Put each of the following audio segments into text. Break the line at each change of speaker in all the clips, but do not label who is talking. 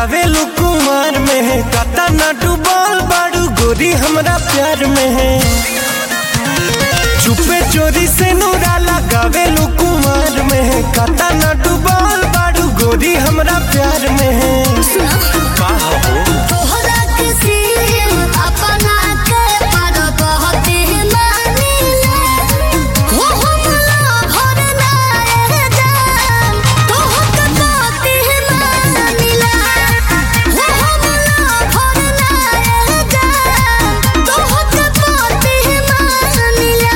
गावेलू कुमार में है कता ना डूबल बाड़ू गोरी हमरा प्यार में है चुपे चोरी से नूरा लगावेलू कुमार में है कता ना डूबल बाड़ू गोरी हमरा प्यार में है का हो
तोहरा किसी अपना के पर बहुत ही मानिले हो हमला भर ना रह जान तोहके बहुत ही मानिले हो हमला भर ना रह जान तोहके बहुत ही मानिले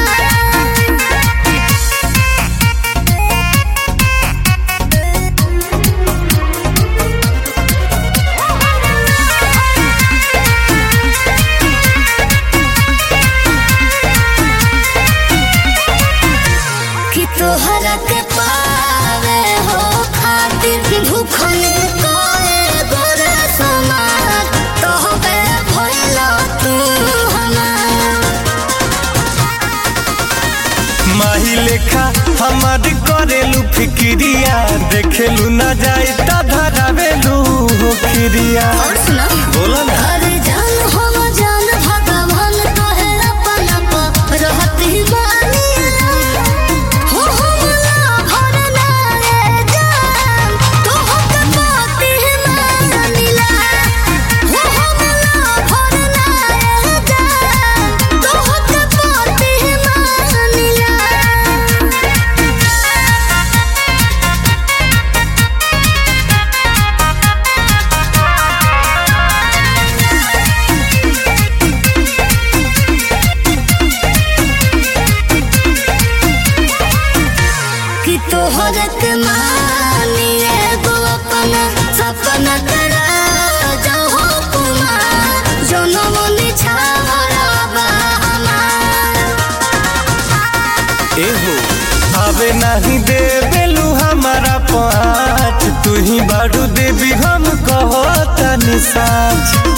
कि तोहरा के पावे हो खातिर भूखल कोए गोरे समाज तोहबे भइलो तू हमार
माही लेखा हमार करेलू फिक्रिया देखेलू ना जाए ता धरावेलू हो खिरिया
और सुना
बोला ना
अरे जान हम जान भगवान तोहे अपन आप रहती मानिला हो हमला भर ना रे जान तोहके बाती मानिला हो हमला भर ना रे जान तोहके बाती मानिला कि तोहर के मानी एगो अपना सपना करा जाओ कुमार जनम निछावरा बा हमार
एहो आवे नहीं देवेलू हमारा पाँच तू ही बारू देवी हम कहो तनी साँच